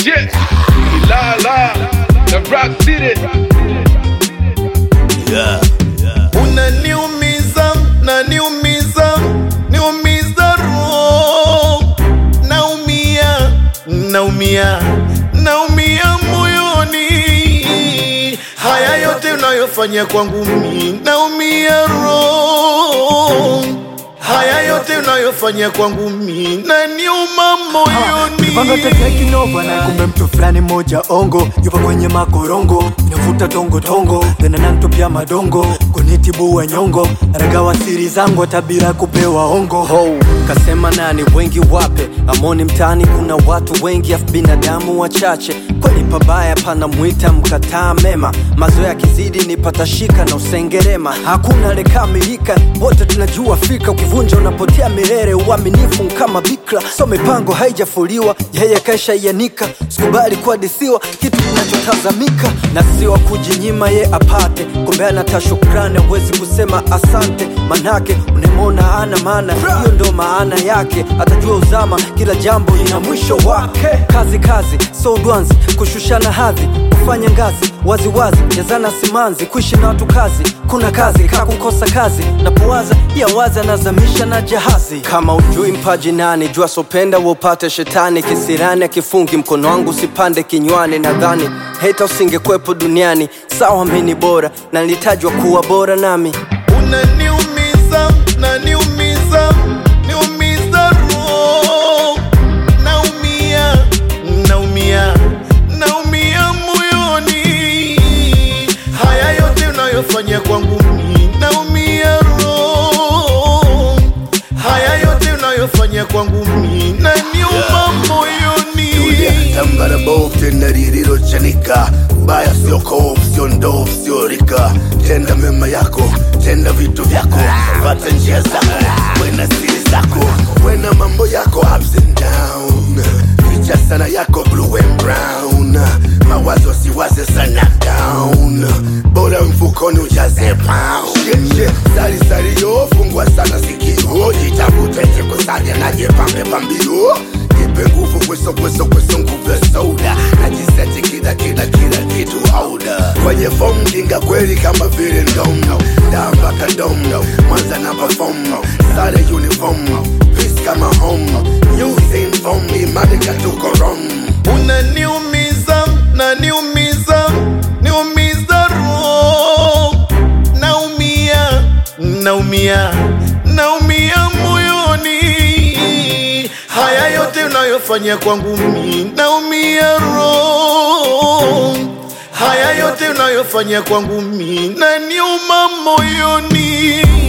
Yeah, la la, the Rock City. Yeah. unaniumiza naniumiza niumiza roho naumia naumia naumia moyoni haya yote unayofanya kwangu mi naumia roho haya yote unayofanya kwangu mi naniuma moyoni Panga tete kinova na kumbe mtu fulani moja ongo yupo kwenye makorongo inavuta tongo tongo tena nantupia madongo kunitibua nyongo ragawa siri zangu hata bila kupewa ongo ho kasema nani wengi wape amoni mtaani kuna watu wengi afu binadamu wachache kweli pabaya pana mwita mkataa mema mazoea kizidi ni patashika na usengerema hakuna lekamilika wote tunajua fika ukivunja unapotea milele uaminifu kama bikra so mipango haijafuliwa yeye kaisha ianika sikubali kuadisiwa kitu kinachotazamika na siwa kujinyima ye apate kumbe anata shukrani awezi kusema asante manake unemona ana maana hiyo ndo maana yake atajua uzama kila jambo lina mwisho wake kazi kazi so dwanzi kushushana hadhi kufanya ngazi waziwazi jazana simanzi kuishi na watu kazi kuna kazi kaa kukosa kazi napowaza ya wazi anazamisha na jahazi kama ujui mpaji nani jua sopenda wopate shetani kisirani akifungi mkono wangu usipande kinywani nadhani heta usingekwepo duniani sawa mini bora na nilitajwa kuwa bora nami unaniumiza naniumiza niumiza roho naumia naumia naumia moyoni haya yote unayofanya kwangu mi naumia roho haya yote unayofanya kwangu mi naniuma moyoni tambara bovu tena lililochanika baya sio kovu sio ndovu sio rika tenda mema yako tenda vitu vyako pata njia zako wena siri zako wena mambo yako ups and down ficha sana yako blue and brown mawazo siwaze sana down bora mfukoni ujaze pound Shit, shit. sari sari yo fungwa sana sikio jitafute jikusanya na jipambe pambio Nipe nguvu kweso kweso kweso nguvu ya soda Najiseti kila kila kila kitu auda Kwenye fomu kinga kweli kama vile ndomo Damba kadomo Mwanza na perform Sare uniform Peace kama home News inform Imani katuko wrong unaniumiza naniumiza niumiza roho naumia naumia naumia moyoni haya yote unayofanya kwangu mi naumia roho haya yote unayofanya kwangu mi naniuma moyoni